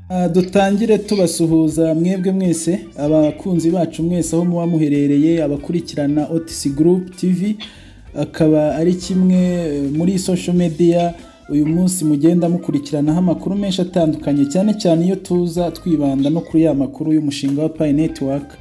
Ah, dutangire tubasuhuza mwebwe mwese abakunzi bacu mwese aho muba muherereye abakurikirana otisi gurupu tivi akaba ari kimwe eh, muri social media uyu munsi mugenda mukurikiranaho amakuru menshi atandukanye cyane cyane iyo tuza twibanda no kuri ya makuru y'umushinga wa payi netiwaka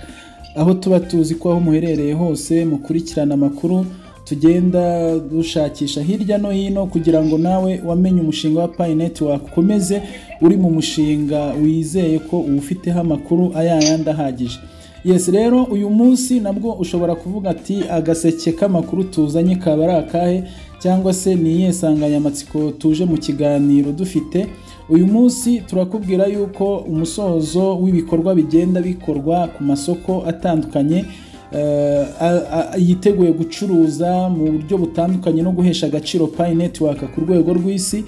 aho tuba tuzi ko aho muherereye hose mukurikirana amakuru tugenda dushakisha hirya no hino kugira ngo nawe wamenye umushinga wa payi netiwaka ukomeze uri mu mushinga wizeye ko uwufiteho amakuru ayayandi ahagije yesi rero uyu munsi nabwo ushobora kuvuga ati agaseke k'amakuru tuzanye kaba ari akahe cyangwa se ni iyihe nsanganyamatsiko tuje mu kiganiro dufite uyu munsi turakubwira yuko umusozo w'ibikorwa bigenda bikorwa ku masoko atandukanye eh, a- a- yiteguye gucuruza mu buryo butandukanye no guhesha agaciro Pi Network ku rwego rw'isi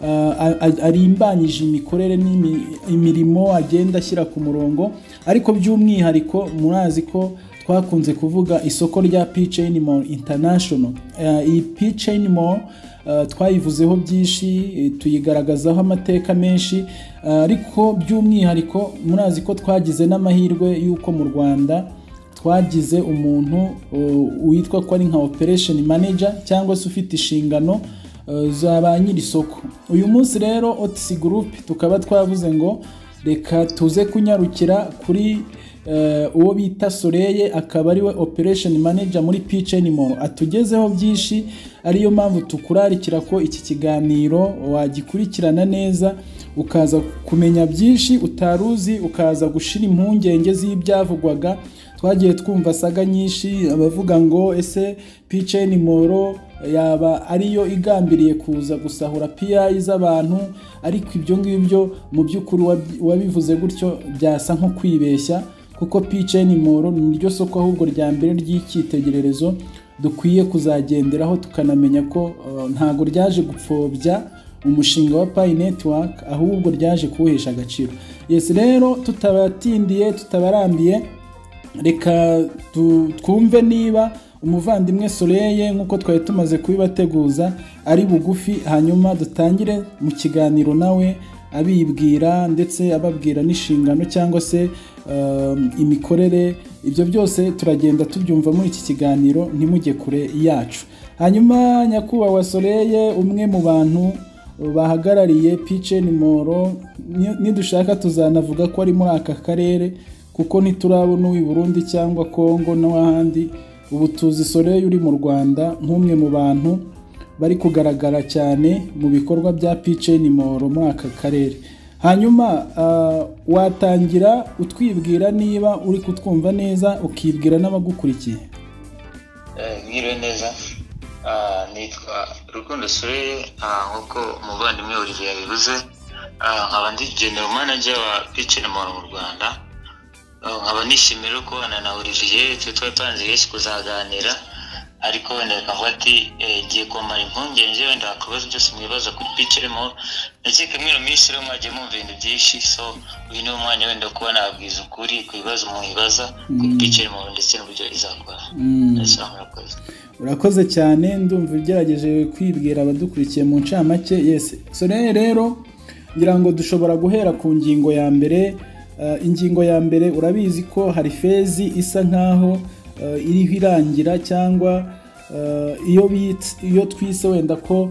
Ah, a- a- arimbanyije imikorere n'imi- imirimo agenda ashyira ku murongo ariko by'umwihariko murazi ko twakunze kuvuga isoko rya P-Chain Mall International Ah, iyi P-Chain Mall ah, twayivuzeho byinshi eh, tuyigaragazaho amateka menshi Ah, ariko by'umwihariko murazi ko twagize n'amahirwe y'uko mu Rwanda twagize umuntu uh, witwa ko ari nka operation manager cyangwa se ufite inshingano uh, za ba nyir'isoko uyu munsi rero otisi group tukaba twavuze ngo reka tuze kunyarukira kuri uh, uwo bita Soreye akaba ariwe operation manager muri Pitch Animal atugezeho byinshi ariyo mpamvu tukurarikira ko iki kiganiro wagikurikirana neza ukaza kumenya byinshi utaruzi ukaza gushira impungenge z'ibyavugwaga twagiye twumva saga nyinshi abavuga ngo ese piceni moro yaba ariyo igambiriye kuza gusahura piyayi z'abantu ariko ibyo ngibyo mu by'ukuri wabi- wabivuze gutyo byasa nko kwibeshya kuko piceni moro ni ryo soko ahubwo rya mbere ry'icyitegererezo dukwiye kuzagenderaho tukanamenya ko eh, ntago ryaje gupfobya umushinga wa Pi Network ahubwo ryaje kuwuhesha agaciro. Yes rero tutabatindiye tutabarambiye reka tu- twumve niba umuvandimwe Soreye nk'uko twari tumaze kubibateguza ari bugufi hanyuma dutangire mu kiganiro nawe abibwira ndetse ababwira n'inshingano cyangwa se um, imikorere ibyo byose turagenda tubyumva muri iki kiganiro ntimujye kure yacu hanyuma nyakubahwa Soreye umwe mu bantu bahagarariye Pichen Moro ni- nidushaka tuzanavuga ko ari muri aka karere kuko ntiturabona uw'i Burundi cyangwa Kongo n'ahandi ubu tuzi Soleil uri mu Rwanda nk'umwe mu bantu bari kugaragara cyane mu bikorwa bya Pichen Moro muri aka karere hanyuma ah, watangira utwibwira niba uri kutwumva neza ukibwira n'abagukurikiye Eh, mwiriwe neza Ah, nitwa rukundo sore nk'uko umuvandimwe olivier yabivuze Ah, nkaba ndi general manager wa picture mall mu rwanda Ah, nkaba nishimiye rero kubana na olivier twe twari twanze benshi kuzaganira ariko wenda reka ati ngiye kumara impungenge wenda wakubaza byose mwibaza kuri picture mall ndakeka mwino minsi rero mwagiye mwumva ibintu byinshi so uyu ni umwanya wenda wo kuba nababwiza ukuri ku bibazo mwibaza kuri Mm. picture mall ndetse n'uburyo izakora Mm. Ndasaba murakoze urakoze cyane ndumva ugerageje kwibwira abadukurikiye mu ncamake yes sore rero ngira ngo dushobora guhera ku ngingo ya mbere Eh, ingingo ya mbere urabizi ko hari fezi isa nkaho eh, iriho irangira cyangwa eh, iyo bits- iyo twise wenda ko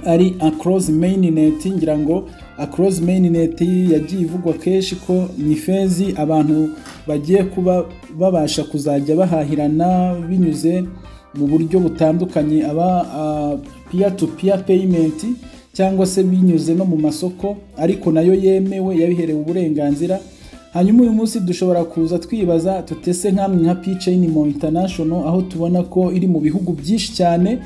ari across mainnet ngira ngo across mainnet yagiye ivugwa kenshi ko ni fezi abantu bagiye kuba babasha kuzajya bahahirana binyuze mu buryo butandukanye aba peer to peer payment cyangwa se binyuze no mu masoko ariko nayo yemewe yabiherewe uburenganzira hanyuma uyu munsi dushobora kuza twibaza tutese nk'amwe nka P-Chain mu international aho tubona ko iri mu bihugu byinshi cyane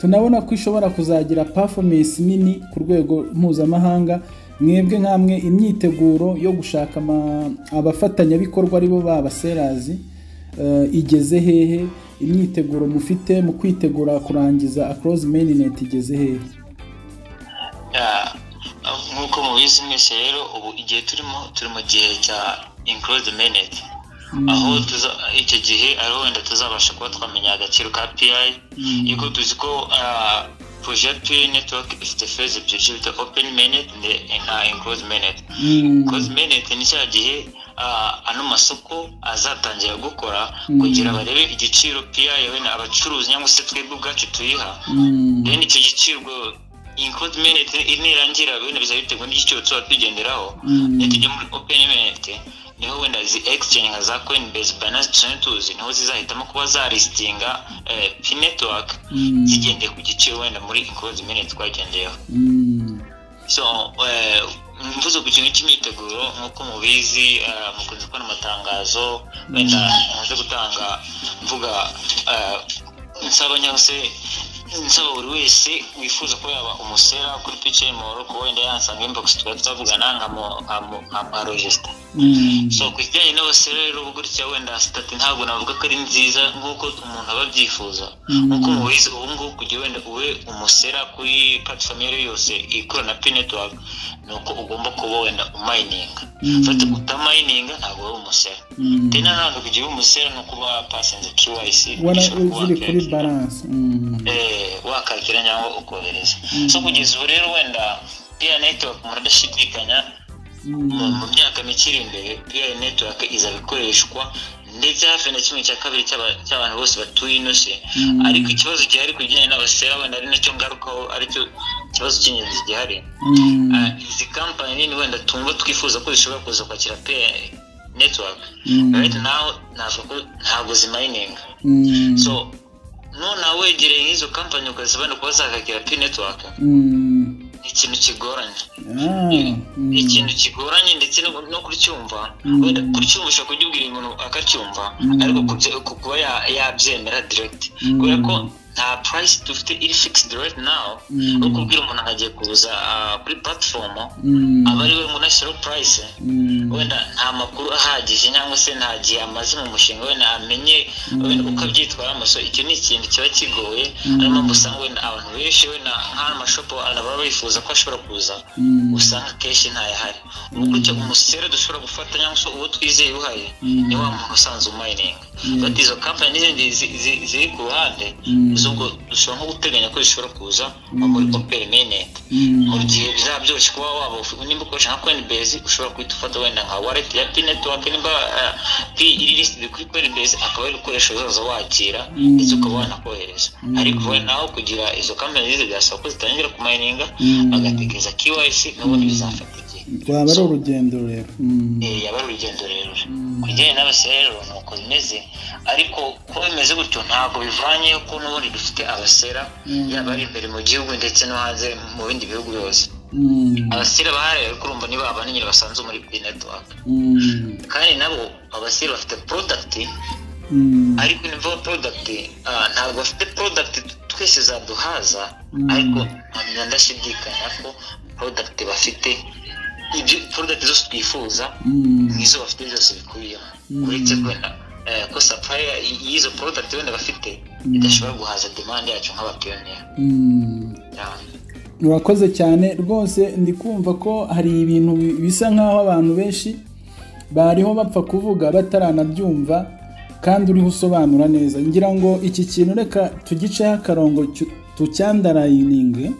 tunabona ko ishobora kuzagira performance nini ku rwego mpuzamahanga mwebwe nk'amwe imyiteguro yo gushaka ama- abafatanyabikorwa aribo b'abaserazi eh, igeze hehe imyiteguro mufite mu kwitegura kurangiza across mainnet igeze hehe Ya, nk'uko mubizi mwese rero ubu igihe turimo turi mu gihe cya include minute aho tuza- icyo gihe ariho wenda tuzabasha kuba twamenya agaciro ka pi Mm. yuko tuzi ko ah, projecti network ifite phase ebyiri icyo bita open menet na enclosed menet enclosed menet ni cya gihe ah, ano masoko azatangira gukora kugira barebe igiciro pia yewe na abacuruzi cyangwa se twebwe ubwacu tuyiha then icyo giciro ubwo include merit nirangira wenda biza biterwa n'igiciro tuba tugenderaho Mm. niyo tujya muri open merit niho wenda zi exchange nka za coinbase binance tuzi tuzi niho zizahitamo kuba zaristinga eh, p network Mm. zigendeye ku giciro wenda muri include merit twagendeyeho Mm. so eh, mvuze ku kintu cy'imyiteguro nk'uko mubizi eh, mukunze kubona amatangazo wenda namaze gutanga mvuga eh, nsaba cyangwa se nsaba buri wese wifuza kuba yaba umusera kuri pice moro kuba wenda yansanga inbox tuba twavugana nkamu- nkamu- nkamurogisita Mm. so ku kijyanye n'abasore rero uba gutya wenda sitati ntabwo navuga ko ari nziza nk'uko umuntu aba abyifuza Mm. nk'uko mubizi ubu ngubu kugira wenda ube umusera kuri platform iyo ari yo yose ikorana na pinetwork ni uko ugomba kuba wenda umayininga Mm. fata utamayininga ntabwo wari umusera Mm. ndetse nanone kugira ube umusera ni ukuba wapasinze KYC Wana ushobora kuba ziri kuri wakiyakira. balance. Mm. Eh, wakakira cyangwa ukohereza so kugeza ubu rero wenda piya netiwaka muradashidikanya mu Mm. mu myaka mike iri imbere piya netiwaka izaba ikoreshwa ndetse hafi na kimwe cya kabiri cy'aba- cy'abantu bose batuye ino si Mm. ariko ikibazo gihari ku bijyanye n'abasera wenda ari nacyo ngarukaho aricyo kibazo cy'ingenzi gihari Mm. Ah, izi kampani nini wenda tumva twifuza ko zishobora kuza kwakira piya netiwaka Mm. right now navuga ko ntabwo zimayininga Mm. so nonaha wegereye nk'izo kampani ukazibona kuba zakakira pi network Mm. ni ikintu kigoranye Ah. ni Mm. ikintu kigoranye ndetse no, no kucyumva Mm. wenda kucyumva ushobora kubyibwira umuntu akacyumva Mm. ariko kubye- ku- kuba ya- yabyemera direct Mm. kubera ko nta price dufite iri fixed right now Mm. no kubwira umuntu agiye kuza ah, kuri platform Mm. aba ari we ngo nashyiraho price Mm. wenda nta makuru ahagije cyangwa se nta gihe amaze mu mushinga wenda amenye wenda uko abyitwaramo so icyo ni ikintu kiba kigoye ariyo mpamvu usanga wenda abantu benshi wenda nk'ano mashopu baba bifuza ko ashobora kuza Mm. usanga akenshi ntayahari ubu gutya umusera dushobora gufata cyangwa se uwo twizeye uhaye Mm. ni wa muntu usanzwe umayininga bati izo kampani n'izindi zi- zi- ziri ku ruhande Mm. z'ubwo dushobora nko guteganya ko zishobora kuza nko muri operi menete Mm. mu gihe bizaba byoroshye kuba waba uf- nimba ukoresha nka coinbase ushobora guhita ufata wenda nka wallet ya p network nimba eh, p iri listed kuri coinbase akaba ari ukoresha uzaza wakira Mm. ndetse ukaba wanakohereza Mm. ariko we naho kugira izo kampani zize byasaba ko zitangira kumayininga Mm. bagategereza KYC n'ubundi bizafata igihe rwaba ari So, urugendo rero Mm. eh, yaba ari urugendo rerure Mm. ku bijyanye n'abasore rero ni uko bimeze ariko kuba bimeze gutyo ntabwo bivanye ko n'ubundi dufite abasera Mm. yaba ari imbere mu gihugu ndetse no hanze mu bindi bihugu byose Mm. abasire bahariye ariko urumva nibo aba nyine basanzwe muri P network Mm. kandi nabo abasire bafite product Mm. ariko ni vuba product ah, ntabwo bafite product twese zaduhaza Mm. ariko nkamenya ndashidikanya ko product bafite ibyo product zose twifuza Mm. nizo bafite zose bikubiyemo Mm. uretse kwenda eh, ko supplier y- y'izo product wenda bafite Mm. idashobora guhaza demand yacu nk'abapiyonera Mm. murakoze cyane rwose ndi kumva ko hari ibintu bi- bisa nk'aho abantu benshi bariho bapfa kuvuga bataranabyumva kandi uriho usobanura neza ngira ngo iki kintu reka tugiceho akarongo cyu- tucyandarayininge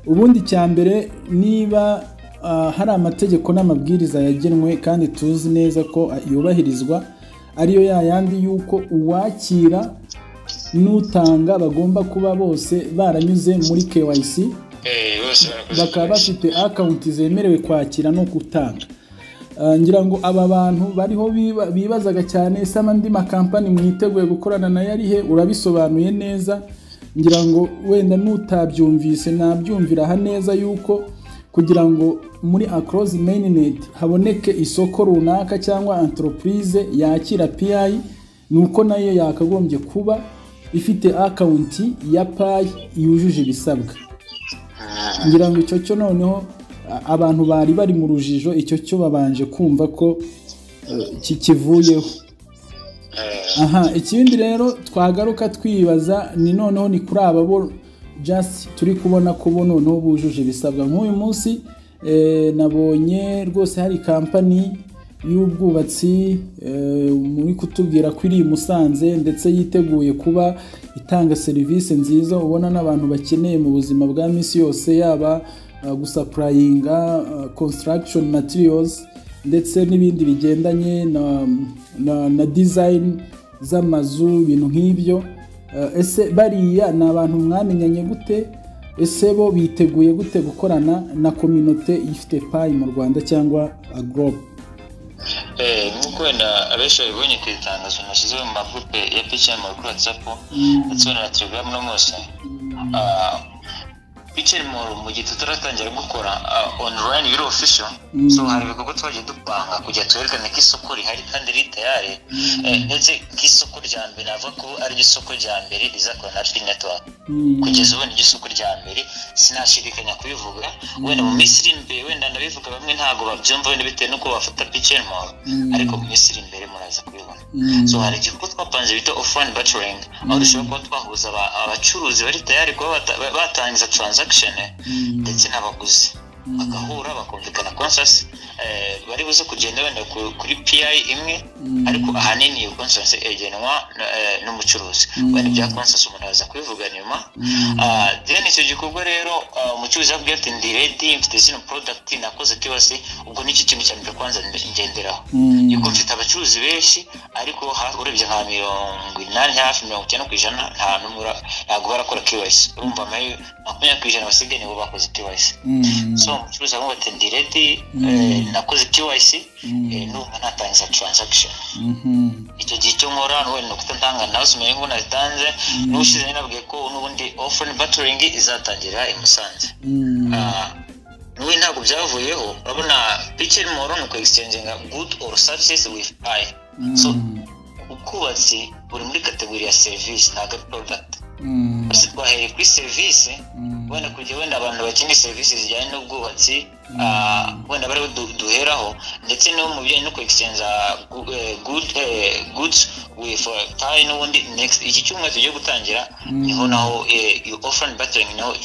ubundi cya mbere niba ah, hari amategeko n'amabwiriza yagenwe kandi tuzi neza ko ah, yubahirizwa ariyo yayandi y'uko uwakira n'utanga bagomba kuba bose baranyuze muri KYC Eh, bose barakoze bakaba akazi. bafite akawunti zemerewe kwakira no gutanga Ah, ngira ngo aba bantu bariho biba- bibazaga cyane se andi makampani mwiteguye gukorana nayo ari he urabisobanuye neza ngira ngo wenda n'utabyumvise nabyumvira aha neza yuko kugira ngo muri across mainnet haboneke isoko runaka cyangwa entreprise yakira PI ni uko nayo yakagombye kuba ifite akawunti ya PI yujuje ibisabwa Mm. ngira ngo icyo cyo noneho a- abantu bari bari mu rujijo icyo cyo babanje kumva ko eh, ki- kivuyeho Eh, aha ikindi rero twagaruka twibaza ni noneho ni kuri aba bo just turi kubona ko bo noneho bujuje ibisabwa nk'uyu munsi eh, nabonye rwose hari kampani y'ubwubatsi muri kutubwira ko iri i Musanze ndetse yiteguye kuba itanga serivisi nziza ubona n'abantu bakeneye mu buzima bwa minsi yose yaba gusapurayinga konsitaragishoni matiriyozi ndetse n'ibindi bigendanye na dizayini z'amazu ibintu nk'ibyo ese bariya ni abantu mwamenyanye gute ese bo biteguye gute gukorana na kominote ifite payi mu rwanda cyangwa agorobe nk'uko wenda abenshi babibonye ku itangazo nashyizeho mu magurupe ya pica muri watsapu ndetse na telegaramu no munsi pica mu gihe tutaratangira gukora onurayini biri ofisho so hari ibikorwa twagiye dupanga kugira twerekane ko isoko rihari kandi riri tayari ndetse nk'isoko rya mbere navuga ko ari isoko rya mbere rizakora na fili netiwaka kugeza ubu ni isoko rya mbere sinashidikanya kubivuga wenda mu minsi iri imbere wenda ndabivuga bamwe ntabwo babyumva wenda bitewe n'uko bafata pica moro ariko mu minsi iri imbere muraza kubibona so hari igikorwa twapanze bita ofurani bacuringi aho dushobora kuba twahuza abacuruzi bari tayari kuba batangiza transaction ndetse n'abaguzi bagahura bakumvikana conscience bari buze kugenda wenda kuri PI imwe ariko ahanini iyo conscience egenwa n'umucuruzi wenda bya conscience umuntu aza kubivuga nyuma then icyo gikorwa rero umucuruzi yabwiye ati ndi ready mfite zino product nakoze kibasi ubwo nicyo kintu cya mbere kwanza ngenderaho yuko mfite abacuruzi benshi ariko urebye nka mirongo inani hafi mirongo icyenda ku ijana nta n'umwe ntabwo barakora kiwasi urumva makumyabiri ku ijana basigaye nibo bakoze kiwasi so umucuruzi avuga ati ndi redi nakoze KYC numva natangiza transaction icyo gihe icyo nkora n'ubundi ni ukuta ntanga ntazimenya ngo nazitanze n'ushize nabwiye ko n'ubundi offline battering izatangira i Musanze n'ubundi ntabwo byavuyeho urabona picture more ni uku exchanging good or services with I so ubwubatsi buri muri kategori ya serivisi ntabwo ari product gusa twahereye kuri serivisi wenda kugira wenda abantu bakeneye serivisi zijyanye n'ubwubatsi wenda bariho duheraho ndetse no mu bijyanye no kwegisenza goods with tayi n'ubundi iki cyumweru tugiye gutangira niho naho iyo offline battering naho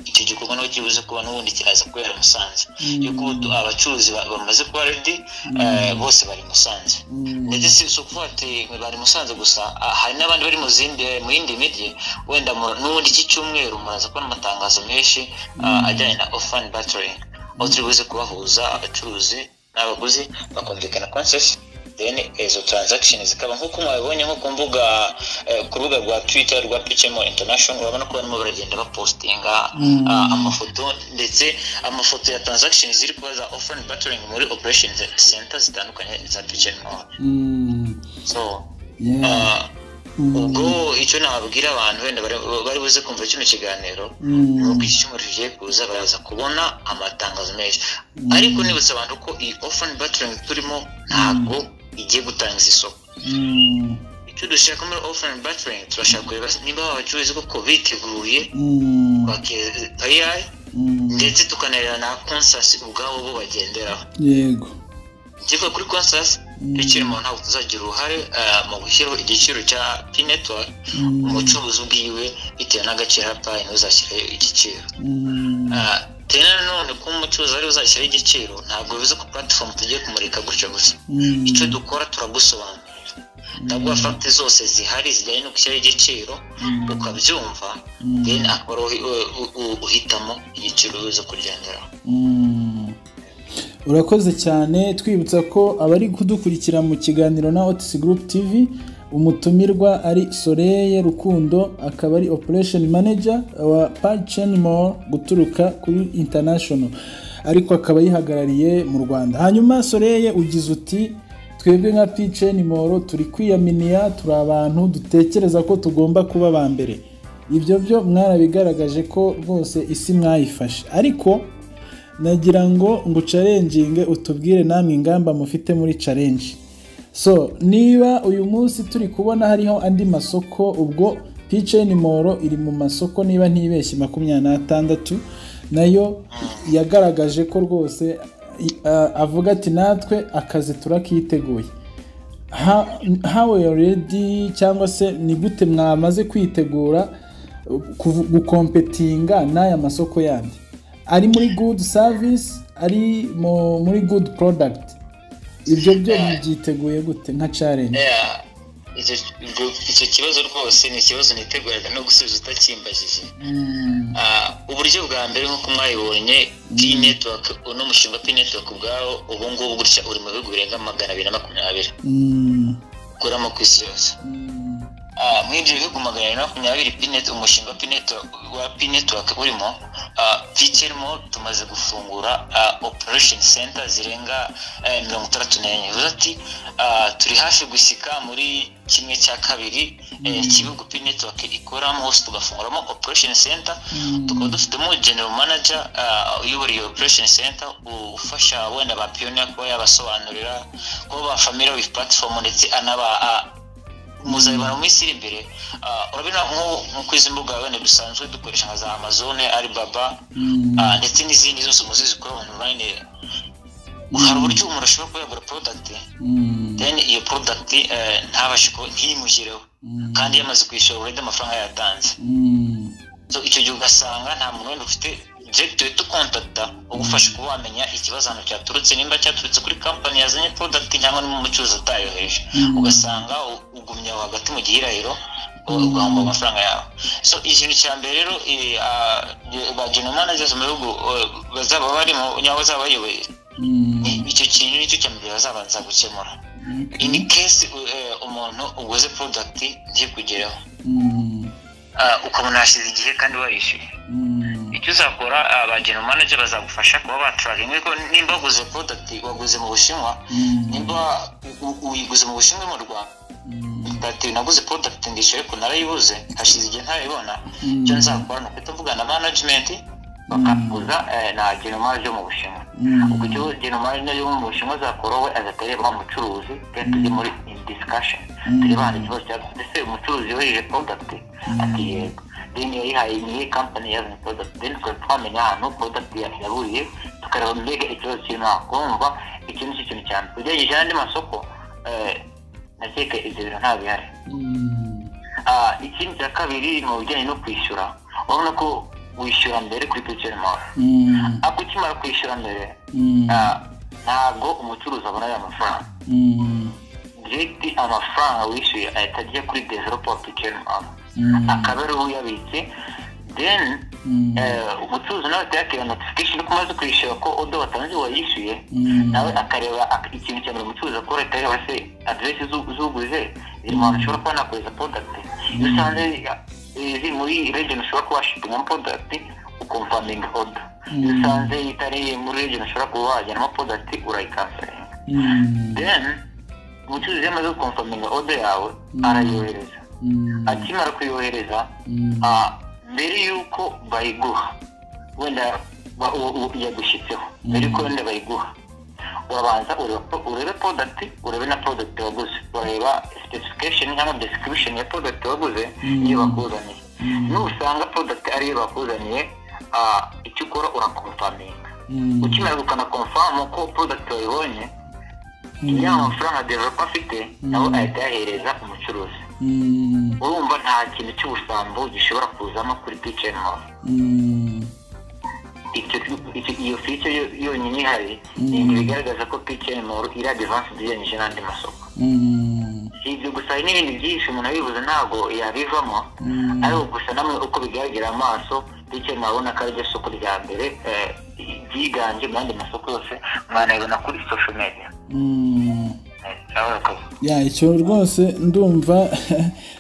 icyo gikorwa naho kibuze kuba n'ubundi kiraza kubera musanze yuko ubu abacuruzi bamaze kuba redi bose bari musanze ndetse si ukuvuga ati bari musanze gusa hari n'abandi bari mu yindi mijyi wenda n'ubundi iki cyumweru muraza kubona amatangazo menshi ajyanye na offline battering aho turi buze kubahuza abacuruzi n'abaguzi bakumvikana konsesi then izo transaction zikaba nk'uko mwabibonye nko ku mbuga ku rubuga rwa twitter rwa picemo international urabona ko barimo baragenda bapostinga amafoto ndetse amafoto ya transaction ziri kuba za offline battering muri operation center zitandukanye za picemo so ubwo icyo nababwira abantu wenda bari buze kumva kino kiganiro ni uko iki cyumweru kigiye kuza baraza kubona amatangazo menshi ariko nibutsa abantu ko iyi ofani batiringi turimo ntabwo igiye gutanga isoko icyo dushaka muri ofani batiringi turashaka kureba niba abacuruzi koko biteguye payayi ndetse tukanareba na konsasi ubwabo bo bagenderaho yego igikorwa kuri konsasi ikirimo ntabwo tuzagira uruhare mu gushyiraho igiciro cya pi netiwaka umucuruzi ubwiwe bitewe n'agaciro payi ntuzashyire igiciro tena nanone kuba umucuruzi ari uzashyiraho igiciro ntabwo bivuze ko puratifomu tugiye kumurika gutyo gusa icyo dukora turagusobanurira ntabwo fagiti zose zihari zijyanye no gushyiraho igiciro ukabyumva then akaba uhitamo igiciro uza kugenderaho urakoze cyane twibutsa ko abari kudukurikira mu kiganiro na otisi gurupu tivi umutumirwa ari soreye rukundo akaba ari operesheni maneja wa paceni moro guturuka kuri intanashono ariko akaba yihagarariye mu rwanda hanyuma soreye ugize uti twebwe nka paceni moro turi kwiyaminiya turi abantu dutekereza ko tugomba kuba aba mbere ibyo byo mwarabigaragaje ko rwose isi mwayifashe ariko nagira ngo ngo carenjinge utubwire namwe ingamba mufite muri carenji so niba uyu munsi turi kubona hariho andi masoko ubwo piceni moro iri mu masoko niba ntibeshye makumyabiri n'atandatu nayo yagaragaje ko rwose avuga ati natwe akazi turakiteguye hawe redi cyangwa se ni gute mwamaze kwitegura gukompetinga n'aya masoko yandi ari muri good service ari muri good product ibyo byo byiteguye gute nka challenge Yeah, icyo- icyo kibazo rwose ni ikibazo niteguraga no gusubiza utakimbajije Mm, Ah, uburyo bwa mbere nk'uko mwabibonye pi netiwaka uno mushinga pi netiwaka ubwawo ubu ngubu gutya uri mu bihugu birenga magana abiri na makumyabiri mm, ukuramo ku isi yose mm, Ah, muri ibyo bihugu magana abiri na makumyabiri pi neti umushinga wa pi netiwaka wa pi netiwaka urimo pikirimo tumaze gufungura operesheni senta zirenga eh, mirongo itandatu n'enye bivuze ati ah, turi hafi gushyika muri kimwe cya kabiri eh, cy'ibihugu pi netiwaka ikoramo hose tugafunguramo operesheni senta mm, tukaba dufitemo general manager ah, uyobora iyo operation center ufasha wenda ba pioneer kuba yabasobanurira kuba ba familiar with platform ndetse anaba ah, muzabibona mu minsi iri imbere Ah, urabona nko- nko ku izi mbuga wenda dusanzwe dukoresha nka za amazon alibaba mm, ah, ndetse n'izindi zose muzi zikora online hari uburyo umuntu ashobora kuba yagura product mm, then iyo product eh, ntabashe kuba ntimugireho mm, kandi yamaze kwishyura already amafaranga yatanze mm, So, icyo gihe ugasanga nta muntu wenda ufite direkiti uhita ukontakita ugufasha kuba wamenya ikibazo ahantu cyaturutse nimba cyaturutse kuri kampani yazanye product cyangwa ni mu mucuruzi atayohereje Mm. ugasanga u- ugumye aho hagati mu gihirahiro u- ugahomba amafaranga yawe so ikintu cya mbere rero eh, ah, ba general managers mu bihugu eh, bazaba barimo cyangwa bazaba bayoboye mm, icyo kintu nicyo cya mbere bazabanza gukemura in okay, case eh, umuntu uguze product ntikugereho mm, Ah, ukabona hashize igihe kandi warishyuye mm, icyo uzakora abageno manager bazagufasha kuba baturakinga ko nimba waguze product waguze mu bushinwa mm, nimba u- u- uyiguze mu bushinwa mu rwanda mm, ati naguze product ndishyuye ariko narayibuze hashize igihe ntayibona Mm. icyo nzakora ni ukuhita mvugana na management bakakuza eh, na general manager yo mu bushinwa Mm. ubwo icyo general manager yo mu bushinwa azakora we azahita areba umucuruzi then tujye muri discussion tureba ahantu ikibazo cyaba mbese umucuruzi yohereje product ati yego then yayihaye niye company yazanye product then tukaba twamenya ahantu product ya- yaburiye tukareba mbega ikibazo kirimo aho kumva iki nicyo kintu cyane ugerageze n'andi masoko eh, ndakeka ibyo bintu nta bihari mm, Ah, ikindi cya kabiri ni bijyanye no kwishyura urabona ko wishyura mbere kuri picture mall mm, ariko ukimara kwishyura mbere mm, ah, ntabwo umucuruzi abona ayo mafaranga mm, direkiti amafaranga wishyuye ahita ajya kuri developer application app mm, akaba ariwe uyabitse then mm, eh, umucuruzi nawe ahita yakira notification ko umaze kwishyura ko odo watanze wayishyuye mm, nawe akareba ak- ikintu cya mbere umucuruzi akora ahita areba se aderesi z'uguze ziri mu hantu ushobora kuba nakohereza product iyo usanze eh, ziri muri region ushobora kuba washipingamo product ukonfaminga odo iyo Mm. usanze itari muri region ushobora kuba wajyanamo product urayikansaringa mm, then umucuruzi iyo amaze gukonfaminga odo yawe arayohereza mm, akimara kuyohereza mm, ah, mbere y'uko bayiguha wenda ba- u- u- yagushyitseho mbere y'uko wenda bayiguha urabanza ureba pro- urebe product urebe na product waguze ureba specification cyangwa description ya product waguze Mm. niyo bakuzaniye Mm. nusanga product ariyo bakuzaniye ah, icyo ukora urakonfaminga mm, ukimara ukanakonfamu ko product wayibonye Mm. iyo amafaranga developer afite nawe ahita yahereza umucuruzi mm, urumva nta kintu cy'ubusambo gishobora kuzamo kuri piceni hose mm, icyo icyo- iyo fice yo- yonyine ihari ni ibintu bigaragaza ko piceni moru iri adivansi ugereranyije n'andi masoko mm, si ibyo gusa hari n'ibindi byinshi umuntu abibuze ntabwo yabivamo mm, ariko gusa namwe uko bigaragara amaso piceni murabona ko ari ryo soko rya mbere eh, ryiganje mu yandi masoko yose mwanabibona kuri social media mm. Eh, urabona ko- ya icyo rwose ndumva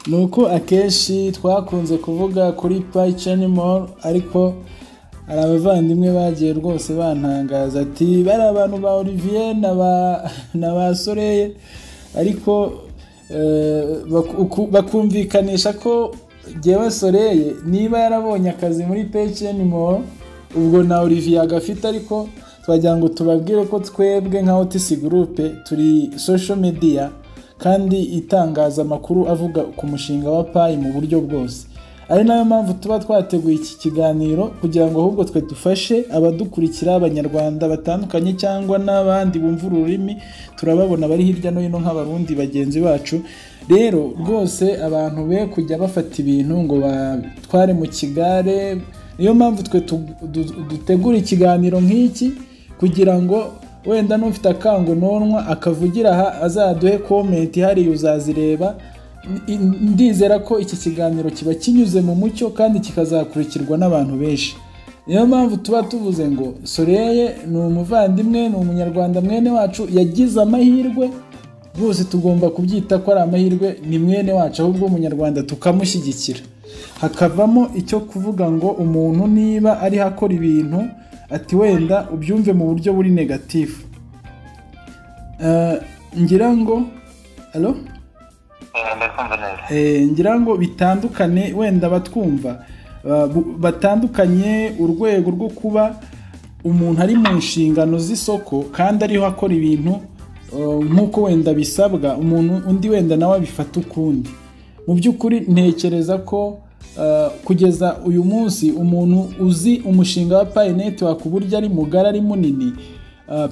ni uko akenshi twakunze kuvuga kuri payicani mall ariko hari abavandimwe bagiye rwose bantangaza ati bari abantu ba olivier na ba na ba soreye ariko eh, baku- uku- bakumvikanisha ko jyewe soreye niba yarabonye akazi muri payicani mall ubwo na olivier agafite ariko twagira ngo tubabwire ko twebwe nka otisi gurupe turi social media kandi itangaza amakuru avuga ku mushinga wa payi mu buryo bwose ari nayo mpamvu tuba twateguye iki kiganiro kugira ngo ahubwo twe dufashe abadukurikira abanyarwanda batandukanye cyangwa n'abandi bumva ururimi turababona bari hirya no hino nk'abarundi bagenzi bacu rero rwose abantu be kujya bafata ibintu ngo batware mu kigare niyo mpamvu twe tu- du- dutegura ikiganiro nk'iki kugira ngo wenda n'ufite akangunonwa akavugira aha azaduhe komenti ihariye uzazireba ndizera ko iki kiganiro kiba kinyuze mu mucyo kandi kikazakurikirwa n'abantu benshi niyo mpamvu tuba tuvuze ngo soreye ni umuvandimwe ni umunyarwanda mwene wacu yagize amahirwe rwose tugomba kubyita ko ari amahirwe ni mwene wacu ahubwo umunyarwanda tukamushyigikira hakavamo icyo kuvuga ngo umuntu niba ariho akora ibintu ati wenda ubyumve mu buryo buri negatifu ngira ngo alo ngira ngo bitandukane wenda batwumva batandukanye urwego rwo kuba umuntu ari mu nshingano z'isoko kandi ariho akora ibintu nk'uko wenda bisabwa umuntu undi wenda nawe abifata ukundi mu by'ukuri ntekereza ko kugeza uyu munsi umuntu uzi umushinga wa payineti uburyo ari mugari ari munini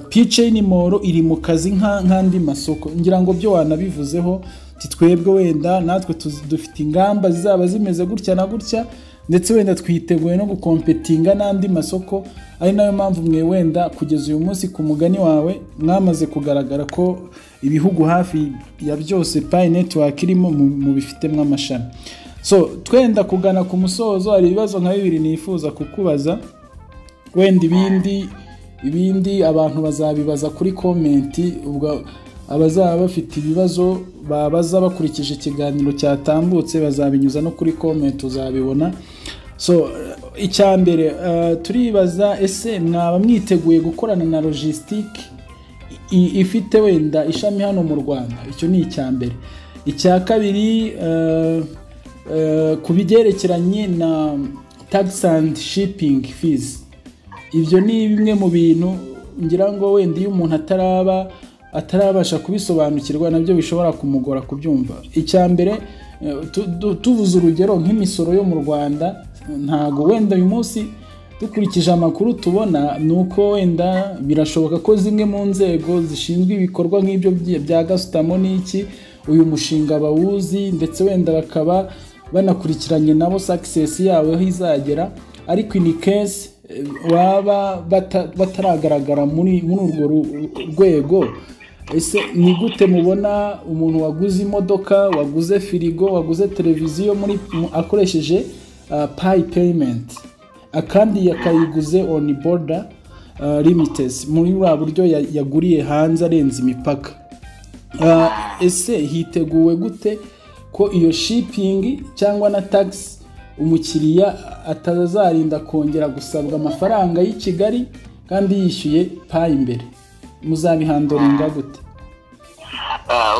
piceni moro iri mu kazi nk'andi masoko ngira ngo byo wanabivuzeho twebwe wenda natwe dufite ingamba zizaba zimeze gutya na gutya ndetse wenda twiteguye no gukompetinga n'andi masoko ari nayo mpamvu mwe wenda kugeza uyu munsi ku mugani wawe mwamaze kugaragara ko ibihugu hafi ya byose payi netiwaka irimo mubifitemo amashami so twenda kugana ku musozo hari ibibazo nka bibiri nifuza kukubaza wenda ibindi ibindi abantu bazabibaza kuri komenti ubwo abazaba bafite ibibazo babaza bakurikije ikiganiro cyatambutse bazabinyuza no kuri komenti uzabibona so icya mbere turibaza ese mwaba mwiteguye gukorana na logisitike ifite wenda ishami hano mu rwanda icyo ni icya mbere icya kabiri ku bigerekeranye na tagisi andi shipingi fizi ibyo ni bimwe mu bintu ngira ngo wenda iyo umuntu ataraba atarabasha kubisobanukirwa nabyo bishobora kumugora kubyumva icya mbere tuvuze urugero nk'imisoro yo mu rwanda ntago wenda uyu munsi dukurikije amakuru tubona ni uko wenda birashoboka ko zimwe mu nzego zishinzwe ibikorwa nk'ibyo bya gasutamo n'iki uyu mushinga bawuzi ndetse wenda bakaba banakurikiranye nabo sakisesi yabo aho izagera ariko ini kesi baba bataragaragara muri urwo rwego ese ni gute mubona umuntu waguze imodoka waguze firigo waguze televiziyo akoresheje payi peyimenti akandi yakayiguze oni boda limitesi muri buriya buryo yaguriye hanze arenze imipaka ese hiteguwe gute ko iyo shipingi cyangwa na tagisi umukiriya atazarinda kongera gusabwa amafaranga y'i kigali kandi yishyuye payi imbere muzabihandoringa gute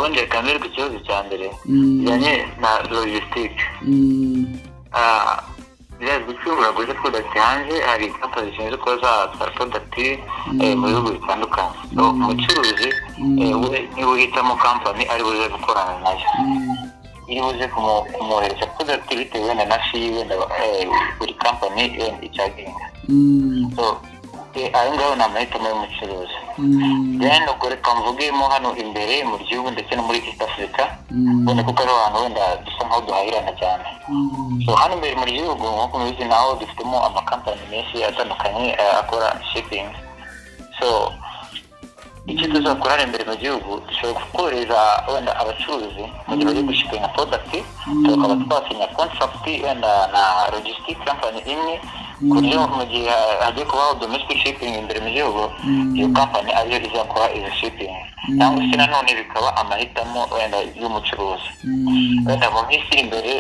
wongeye kamerwa ikibazo cya mbere kijyanye na logisitike biriya bicuruzwa uraguze prodagiti hanze hari kampani zishinzwe kuba zatwara prodagiti mu bihugu bitandukanye umucuruzi we niwe uhitamo kampani ari buze gukorana nayo iyo uze kumwohereza prodagiti bitewe wenda na fi wenda buri kampani wenda icyagenga ayo ngayo ni amahitamo y'umucuruzi rero ubwo reka mvugemo hano imbere mu gihugu ndetse no muri east africa ubona kuko ari ahantu wenda dusa nkaho duhahirana cyane hano imbere mu gihugu nk'uko mubizi naho dufitemo amakampani menshi atandukanye akora shipping so icyo tuzakora hano imbere mu gihugu dushobora korohereza wenda abacuruzi mu gihe bagiye gushipinga prodagiti tukaba twasinya kontragiti wenda na logisitike kampani imwe ku buryo mu gihe hagiye kubaho domestic shipping imbere mu gihugu iyo kampani ariyo izakora izo shipping cyangwa se nanone bikaba amahitamo wenda y'umucuruzi wenda mu minsi iri imbere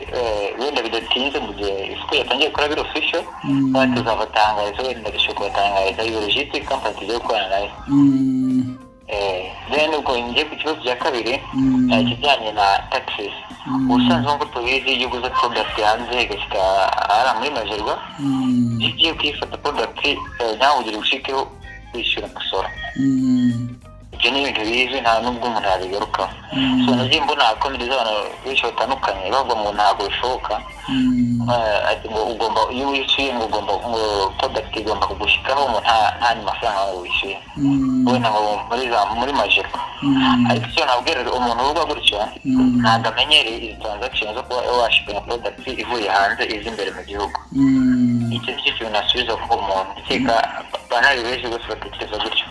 wenda bidatinze mu gihe isoko yatangiye gukora biro official kandi tuzabatangariza wenda dushobora kubatangariza iyo logistic kampani tugiye gukorana nayo rero ubwo ngiye ku kibazo cya kabiri ikijyanye na taxes ubusanzwe nk'uko tubizi iyo uguze prodagiti hanze igashyika ahari muri majerwa iyo ugiye kuyifata prodagiti nawe ugira ubushikeho wishyura umusoro ibyo ni ibintu bizi nta n'ubwo umuntu yabigarukaho so nagiye mbona hakomereza abantu benshi batandukanye bavuga ngo ntabwo bishoboka ngo ugomba iyo wishyuye ngo ugomba ngo prodagiti igomba kugushyikaho ngo nta mafaranga wawe wishyuye wenda ngo muri za muri majero ariko icyo nabwira umuntu uvuga gutyo ntabwo amenyereye izi transaction zo kuba washipinga prodagiti ivuye hanze iza imbere mu gihugu icyo nicyo kintu nasubiza ku muntu ukeka ntari benshi bose batekereza gutyo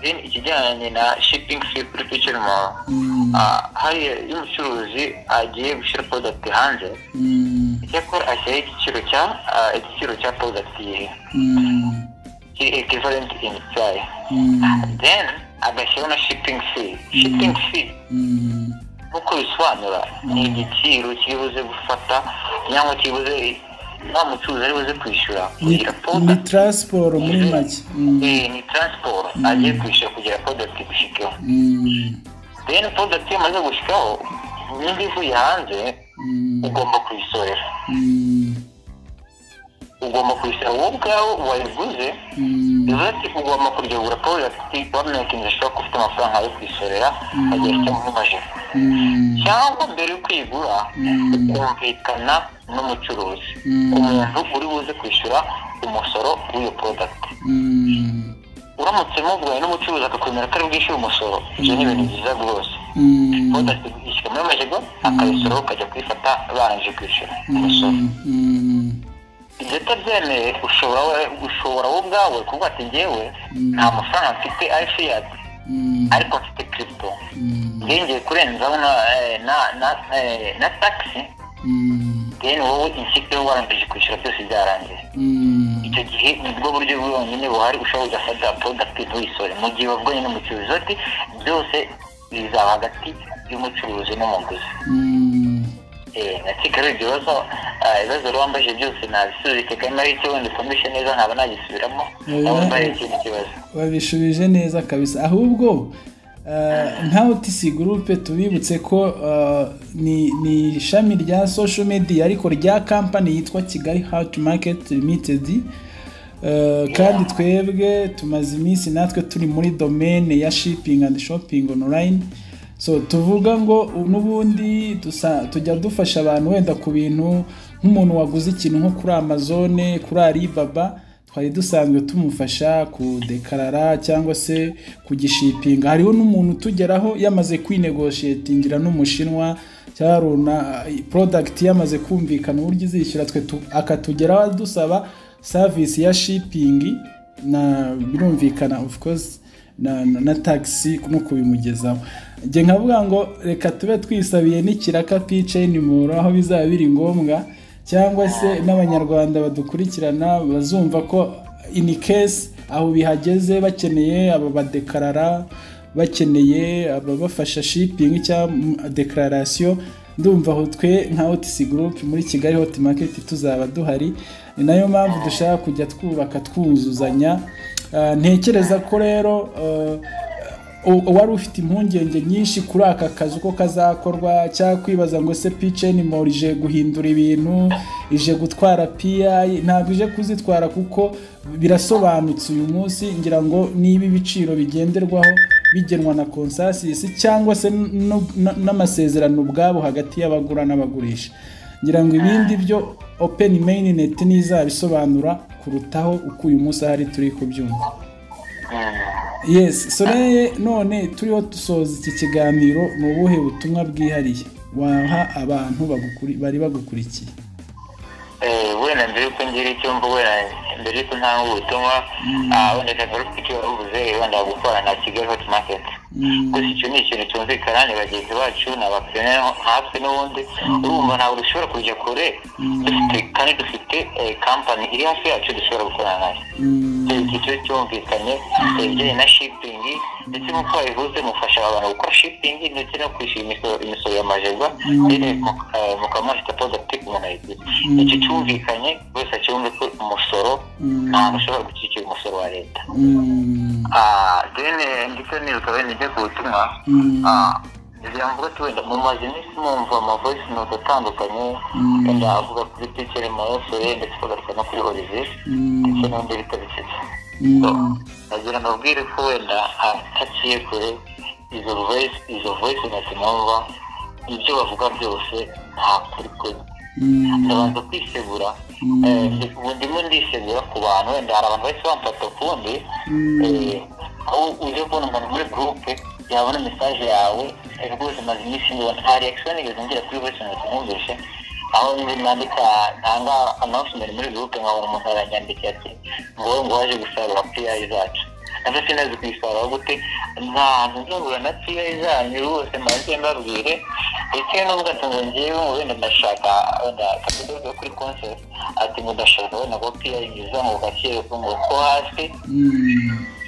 then ikijyanye na shipping fee kuri picture mall hariya iyo umucuruzi agiye gushyira product hanze icyakora ashyiraho igiciro cya ah, igiciro cya product ye kiri equivalent in price then agashyiraho na shipping fee shipping fee nk'uko bisobanura ni igiciro kiri buze gufata cyangwa kiri buze nta mucuruzi ari buze kwishyura ni, kugira ni product transport muri make Mm, Eh, ni transport agiye kwishyura kugira product igushyikeho mm, then product iyo umaze gushyikaho nimba ivuye hanze mm, ugomba kuyisorera mm, ugomba kwishyura wowe ubwawe wayiguze mm, bivuze ati ugomba kuryagura product wamenyekanisha ashobora ko ufite amafaranga yo kuyisorera agihe icyo mumaje mm, cyangwa mbere yo kwigura Mm. ukumvikana n'umucuruzi Mm. umuntu uri buze kwishyura umusoro w'iyo product mm, uramutse muguhaye n'umucuruzi akakwemera ko ari bwishyure umusoro ibyo ni ibintu byiza rwose mm, product ishyirwa muri majigo akayisoro ukajya kuyifata barangije kwishyura umusoro mm, mm. ibyo utabyemeye ushobora we- ushobora wowe ubwawe kuvuga ati ngewe nta mafaranga mfite ari fiyati Mm, ariko mfite kiripito mm, ngiye kurenzaho na eh, na- na- eh, na tagisi mm, then wowe insiteho warangije kwishyura byose byarangiye mm, icyo gihe ni bwo buryo bwonyine buhari ushobora ugafata product ntuyisorere mu gihe wavuganye n'umucuruzi ati byose bizaba hagati y'umucuruzi n'umuguzi mm. nakeka rero ibyo bibazo ah, ibibazo rero wambajije byose nabisubize kagame ari cyo wenda ukomeje neza nkaba nagisubiramo Eh, nawe eh. mbaye ikindi kibazo babishubije neza kabisa ahubwo eh, nka otisi gurupe tubibutse ko eh, ni ni ishami rya social media ariko rya kampani yitwa kigali hawuti maketi limitedi kandi twebwe tumaze iminsi natwe turi muri domene ya shipingi andi shopingi onorayini so tuvuga ngo n'ubundi dusa- tujya dufasha abantu wenda ku bintu nk'umuntu waguze ikintu nko kuri amazone kuri alibaba twari dusanzwe tumufasha kudekarara cyangwa se kugishipinga hariho n'umuntu utugeraho yamaze kwinegoshetingira n'umushinwa cyangwa runa porodagiti yamaze kumvikana uburyo izishyura twe tu- akatugeraho adusaba savisi ya shipingi na birumvikana of course na, na, na taxi no kubimugezaho njye nkavuga ngo reka tube twisabiye n'ikiraka piceni muro aho bizaba biri ngombwa cyangwa se n'abanyarwanda badukurikirana bazumva ko in case aho bihageze bakeneye aba badekarara bakeneye ababafasha shipingi cyangwa dekararasiyo ndumva aho twe nka otisi gurupe muri kigali hoti maketi tuzaba duhari ni nayo mpamvu dushaka kujya twubaka twuzuzanya Ah, ntekereza ko rero ah, u- uwari ufite impungenge nyinshi kuri aka kazi uko kazakorwa cyangwa kwibaza ngo se piceni mori ije guhindura ibintu ije gutwara piyayi ntabwo ije kuzitwara kuko birasobanutse uyu munsi ngira ngo niba ibiciro bigenderwaho bigenwa na konsasisi cyangwa se n- n- n- n'amasezerano ubwabo hagati y'abagura n'abagurisha ngira ngo ibindi byo openi meyineti ntizabisobanura kurutaho uko uyu munsi ahari turi kubyumva yes soreye none turiho dusoza iki kiganiro ni ubuhe butumwa bwihariye waha abantu bagukuri- bari bagukurikiye Eh, wenda mbere yuko ngira icyo mva wenda mbere yuko ntanga ubutumwa ah, wenda kagaruka icyo wabuze wenda gukora na kigali hoti maketi Mm, gusa icyo ni ikintu cyumvikana ni bagenzi bacu ni abapiyoneri hafi n'ubundi urumva ntabwo dushobora kujya kure dufite kandi dufite eh, kampani iri hafi yacu dushobora gukorana nayo mm, icyo giciro cyumvikanye eh, ibijyanye na shipingi ndetse nk'uko wabivuze mufasha abantu gukora shipingi ndetse no kwishyura imisoro imisoro ya majegwa rero mu- eh, mukaba mufite product umuntu ayiguze icyo cyumvikanye buri wese acyumve ko umusoro Mm. ntabwo ushobora gushyigikira umusoro wa leta mm, Ah, then eh, ndetse nibuka wenda njya ku butumwa mm, Ah, ntibyamvuga ati wenda mumaze iminsi mumva amavoice note atandukanye Mm. wenda avuga kuri picture marasore ndetse bagaruka no kuri olivier mm, ndetse n'undi bita bisetsa So, mm, nagira nabwire ko wenda hataciye kure izo voice izo voice note mwumva ibyo bavuga byose nta kuri kuri mm, ndabanza kwisegura Mm. Eh, ndi- ubu ndimo ndisegura ku bantu wenda hari abantu bahise bamfata ukundi mm, aho uje kubona umuntu muri gurupe yabona mesaje yawe eh, rwose maze iminsi mbona nta reaction nigeze ngira kuri bose ngo tumwumvishe aho nandika ntanga announcement muri gurupe nkabona umuntu aranyandika ati ngo ngo waje gusarura piyayi zacu nabyo sinazi kuyisarura gute ntabwo nzabura na piyayi zanyu rwose mbanze mbabwire ndetse n'ubwo atunze ngewe wenda ndashaka wenda akadodo kuri konseri ati ngo ndashaka wenda ngo piyayi nziza ngo gakire ngo ko hasi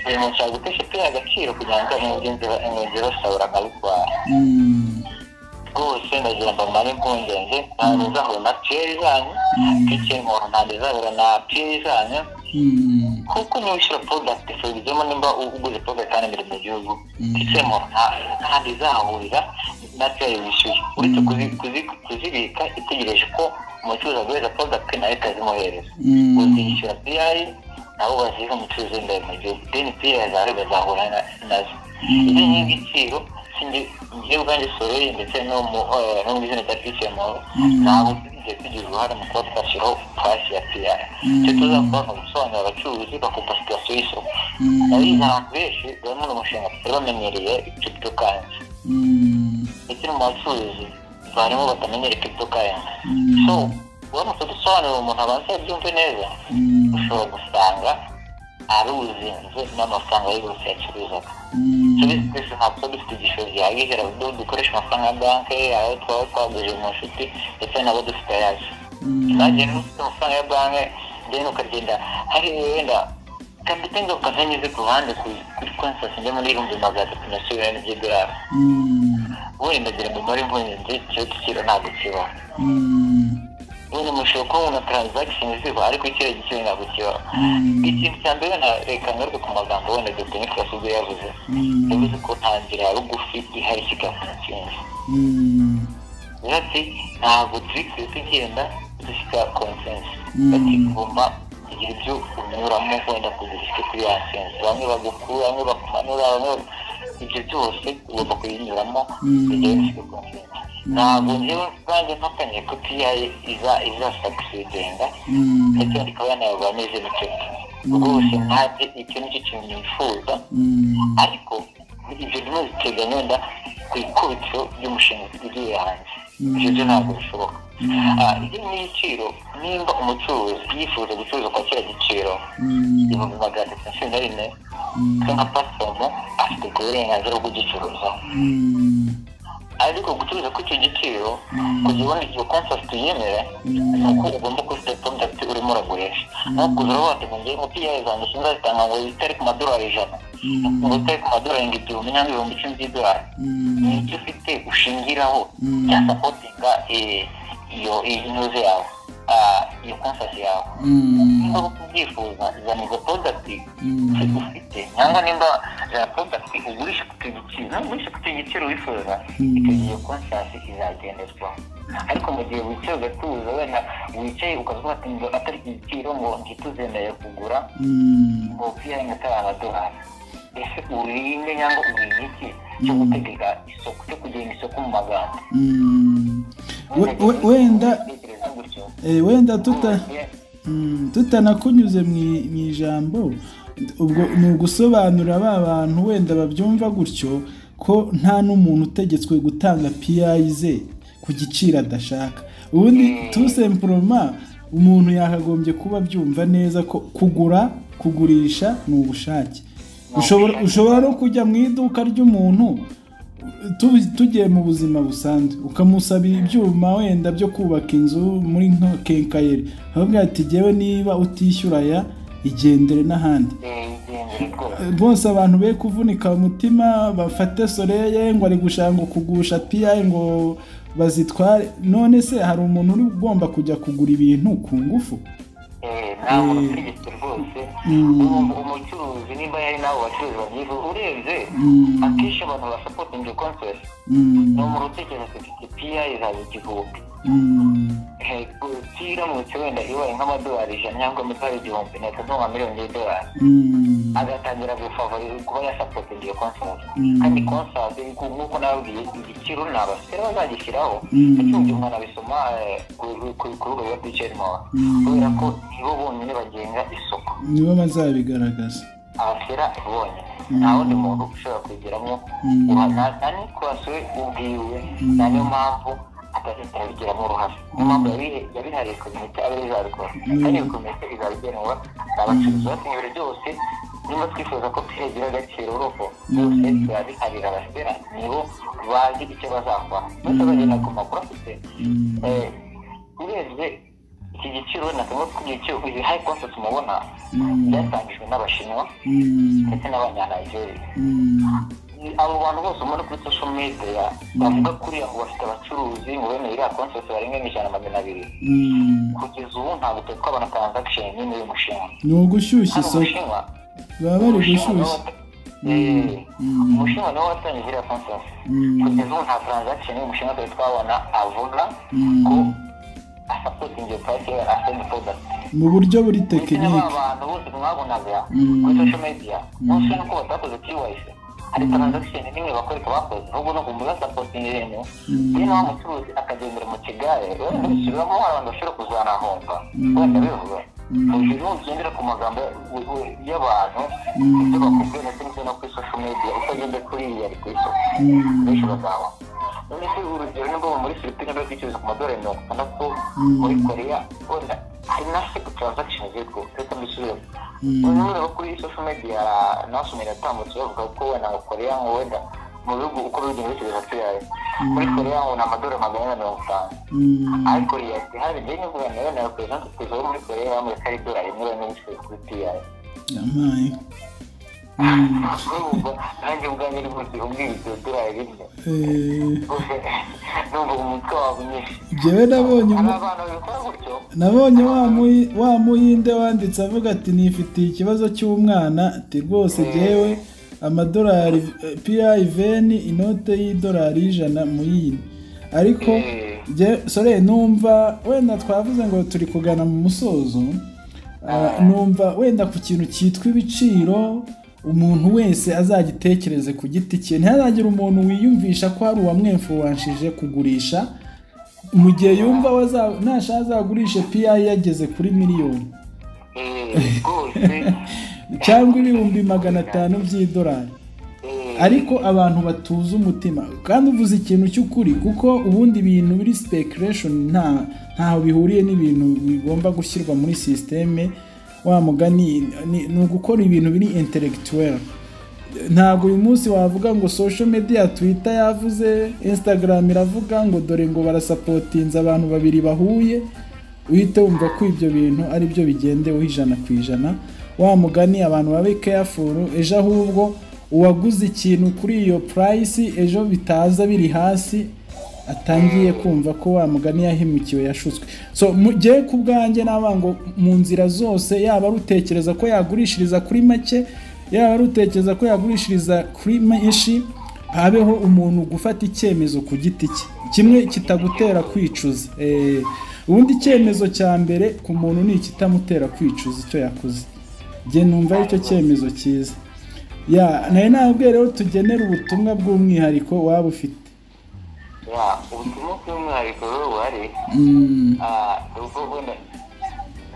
uyu muntu ashaka gutesha piyayi agaciro kugira ngo umugezi basahura akabitwara rwose ndagira ngo mare impungenge ntabwo nzahura na piyeri zanyu bityo umuntu ntabwo nzahura na piyeri zanyu kuko niba ushyira porodagiti serivizemo nimba uguze porodagiti hano imbere mu gihugu ndetse umuntu ntabwo izahahurira na piyeri wishyuye uretse kuzibika itegereje ko umucuruzi aguhereza porodagiti nawe ikazimwohereza uzishyura piyeri nabo baziha umucuruzi w'imbere mu gihugu deni piyeri zawe bazahura nazo izi ni ibiciro njye ubwanjye soreye ndetse no mu izina rya pisemoro ntabwo tugiye tugira uruhare mu kuba twashyiraho pasi ya piyara icyo tuzakora ni ugusobanurira abacuruzi bakumva situasiyo y'isoko nayo abantu benshi bari muri umushinga tutari bamenyereye crypto currency ndetse no mu bacuruzi barimo batamenyereye crypto currency so uramutse dusobanurira umuntu abanza yabyumve neza ushobora gusanga aruzinze n'amafaranga yose yacuruzaga turi twese ntabwo dufite igishoro gihagije ntabwo dukoresha amafaranga ya banki ayo twaba twagurije mu nshuti ndetse nabo dufite ayacu nanjye ufite amafaranga ya banki then ukagenda hari wenda kapitenge ukazanyuze ku ruhande kuri konsansi njye muri ibihumbi magana atatu na sirene by'idolari wenda gira ngo muri mvunyenzi icyo giciro ntabwo kibaho ubu mushobora kubona taranzakisheni ziba ariko ikiriya giciro ntabwo kibaho ikintu cya mbere reka ngaruke ku magambo wenda dr nicolas ubwo yavuze yavuze ko nta nzira ya rugufi ihari kigafunkingi ati ntabwo turi kure tugenda dushyika konsensi bakigomba kugira ibyo unyuramo wenda kugira icyo kuri ya sensi bamwe bagukura bamwe bakumanura bamwe ibyo byose ugomba kuyinyuramo kugira ngo ushyike konsensi ntabwo njyewe banjye mpakanye ko piya iza izasakisidinga ndetse ikaba yanayoborwa n'izindi nshuti rwose ntajye icyo nicyo kintu nifuza ariko ibyo bimwe biteganya wenda ku ikubitiro ry'umushinga tugiye hanze ibyo byo ntabwo bishoboka ibyo ni ibiciro nimba umucuruzi yifuza gucuruza kwa kiriya giciro ibihumbi magana atatu na cumi na rimwe nka pasifomu afite uburenganzira bwo kugicuruzaho ariko gucuruza ku icyo giciro kugira ubone igihe konsasi tuyemera ni uko ugomba kufite porodagiti urimo uragurisha nko kuza uravuga ngo ngewe umupira zanjye sinzazitanga ngo zitare ku madolari ijana ngo zitare ku madolari ngo igihumbi cyangwa ibihumbi icumi by'idolari ni icyo ufite ushingiraho cya sapotinga iyo inyuze yawe iyo konsasi yawe niba ubyifuza zana izo porodagiti ufite cyangwa nimba porodagiti ugurisha ku giciro ugurisha ku giciro wifuza icyo gihe konsasi izagenderwaho ariko mu gihe wicaye ugatuza wenda wicaye ukavuga ati ngo atari iki giciro ngo ntituzemereye kugura ngo piyaringi atari amadolari ese urinde cyangwa ugura iki cyo gutegeka isoko cyo kugenga isoko mu magambo wenda wenda tutanakunyuze mu ijambo ubwo ni ugusobanurira ba bantu wenda babyumva gutyo ko nta n'umuntu utegetswe gutanga piyayi ze ku giciro adashaka ubundi tusempuroma umuntu yakagombye kuba abyumva neza ko kugura kugurisha ni ubushake ushobora no kujya mu iduka ry'umuntu tugiye mu buzima busanzwe ukamusabira ibyuma wenda byo kubaka inzu muri nka kenkayeri avuga ati ngewe niba utishyura aya igendere n'ahandi bose abantu be kuvunika umutima bafate soreye ngo ari gushaka ngo kugusha piyayi ngo bazitware none se hari umuntu uri ugomba kujya kugura ibintu ku ngufu nta muntu utegetse rwose umucuruzi nimba yari nawe bacuruzi babyifuza urebye akenshi abantu basapotinga konsesi ni umuntu utekereza ufite piya izaba igihumbi piya iramutse wenda ibaye nk'amadolari ijana cyangwa amadolari igihumbi ni atatu nka miliyoni y'idolari agatangira gufavoriza kuba yasapotinga iyo konsesi kandi konsesi nk'uko nababwiye igiciro ni abasitari bazagishyiraho ndetse mu gihe umuntu abisoma ku rubuga rwa piceri mowa kubera ko nibo bonyine bagenga isoko nibo bazabigaragaza abashyira bonyine nta wundi muntu ushobora kwigiramo nta n'ikurasiwe ubwiwe na niyo mpamvu akazi karabigiramo uruhare niyo mpamvu yabihariye komite aba izabikora kandi iyo komite izabigenerwa abacuruzi bafite ibiro byose niba twifuza ko tugira agaciro urugo byose turabiharira abasera nibo bazi icyo bazakora ndetse bagenda ku makuru afite urebye iki giciro na kamwe ku giciro izi hayi konseti mubona byatangijwe n'abashinwa ndetse n'abanyanayigeriya abo bantu bose mubona kuri social media bavuga kuriya ngo bafite abacuruzi ngo bene iriya konsesi barenga n'ijana magana abiri kugeza ubu ntabwo turi twabona transaction nini y'umushinwa ni ugushyushya isoko baba bari gushyushya umushinwa niwo watangije iriya konsesi kugeza ubu nta transaction y'umushinwa turi twabona avuga ko asapotingiye purayisi ye asitendi porodakiti mu buryo buri tekinike abantu bose mwabonaga kuri social media munsi y'uko batakoze kiwayisi hari taranzakisheni n'imwe bakoreka bakoze ahubwo no kumbuga sapotingi ibintu iyo nawe umucuruzi akagendera mu kigare wenda bisubiramo abantu bashobora kuzanahomba wenda bivuga hejuru ugendera ku magambo y'abantu ibyo bakubwiye ndetse n'ibyo no kuri social media utagenda kuri iyi yari ku isoko benshi bazaba none se urugero nimba muri filipine bakicuruza ku madorari mirongo itandatu muri koreya wenda hari na seko taranzakisheni zitwo reka mbisubiremo urabona kuri social media nasomye yatambutse bavuga ko wenda ngo koreya ngo wenda mu bihugu uko bigenda bitegereza tuyaye muri koreya ngo ni amadorari magana ane mirongo itanu ariko riyati hari ibyo n'ivuga nayo nayo perezida perezida wo muri koreya bamureka ari idorari rimwe bane bisigaye kuri tuyaye amaye nanjye ubwanjye ni bwose ubwiye iryo dorari rimwe numva umutwe wawe mwinshi njyewe nabonye hari abantu babikora gutyo nabonye wa muyi- wa muhinde wanditse avuga ati nifitiye ikibazo cy'umwana ati rwose jyewe amadolari piya iveni inote y'idolari y'ijana muyine ariko Eh. jye- sore numva wenda twavuze ngo turi kugana mu musozo ah, numva wenda ku kintu cyitwa ibiciro umuntu wese azagitekereze ku giti cye ntihazagire umuntu wiyumvisha ko hari uwamwemfuwanshije kugurisha mu gihe yumva waza- nashaka azagurishe piyayi yageze kuri miliyoni Eh, rwose cyangwa ibihumbi magana atanu by'idolari Eh, ariko abantu batuza umutima kandi uvuze ikintu cy'ukuri kuko ubundi ibintu biri speculation nta ntaho bihuriye n'ibintu bigomba gushyirwa muri sisiteme wa mugani ni- ni ugukora ibintu biri intellectuel ntabwo uyu munsi wavuga ngo social media twitter yavuze instagram iravuga ngo dore ngo barasapotinze abantu babiri bahuye uhite wumva ko ibyo bintu ari byo bigendeweho ijana ku ijana wa mugani abantu babe careful ejo ahubwo uwaguze ikintu kuri iyo purayisi ejo bitaza biri hasi atangiye kumva ko wa mugani yahemukiwe yashutswe so mugiye ku bwanjye navuga ngo mu nzira zose yaba ari utekereza ko yagurishiriza kuri make yaba ari utekereza ko yagurishiriza kuri menshi habeho umuntu gufata icyemezo ku giti cye kimwe kitagutera kwicuza Eh, ubundi icyemezo cya mbere ku muntu ni ikitamutera kwicuza icyo yakoze njye numva aricyo cyemezo cyiza ya nawe nabwo rero tugenera ubutumwa bw'umwihariko waba ufite ya ubutumwa bw'umwihariko rero buhari Mm, ah, ni ubwo wenda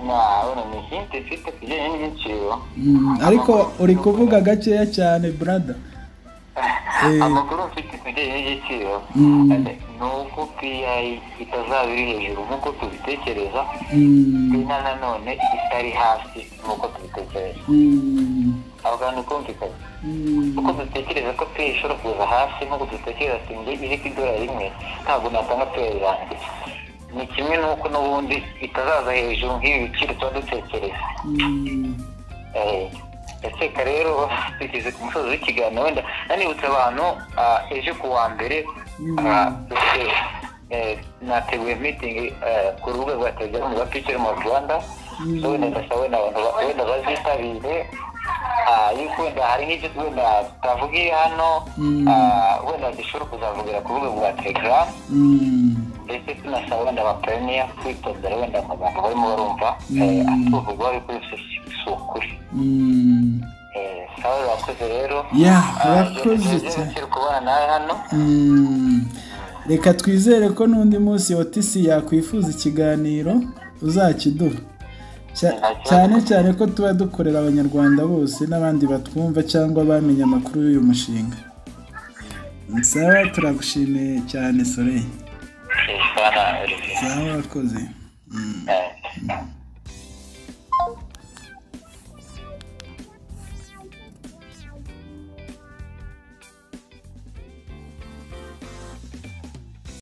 na- wenda ni hint ifite ku bijyanye n'ibiciro mm, ariko uri kuvuga gakeya cyane brada Eh. amakuru mfite ku bijyanye n'igiciro Mm. ni uko piyayi itazaba iri hejuru nk'uko tubitekereza Mm, bina nanone itari hasi nk'uko tubitekereza mm, aho hantu kumvikanye mm. kuko dutekereza ko peyi ishobora kuza hasi nk'uko dutekereza ati ngo iri ku idorari rimwe ntabwo natanga peyi yanjye ni kimwe n'uko n'ubundi itazaza hejuru nk'ibi biciro tuba dutekereza Eh, ndakeka rero tugeze ku musozi w'ikiganiro wenda nanibutse abantu ah, ejo ku wa mbere Mm. ah, dufite eh, nateguye mitingi eh, ku rubuga rwa telegaramu rwa picture mu rwanda Mm. so wenda ndasaba wenda abantu ba- wenda bazitabire ah, yuko wenda hari nk'ibyo wenda tutavugiye hano Mm. ah, wenda dushobora kuzavugira ku rubuga rwa telegaramu Mm. ndetse tunasaba wenda abaperiniya kwitondera wenda amagambo barimo barumva eh, Mm. atuvugwa ariko yose si si ukuri Mm. Eh, sawa urakoze rero Yeah, Ah, urakoze byo- cyane. byo kubana nawe hano Mm. reka twizere ko n'undi munsi otisi yakwifuza ikiganiro uzakiduha Cya- cyane cyane ko tuba dukorera abanyarwanda bose n'abandi batwumva cyangwa bamenye amakuru y'uyu mushinga nsaba turagushimiye cyane soleil Eh, sawa. bwana olivier murakoze Eh.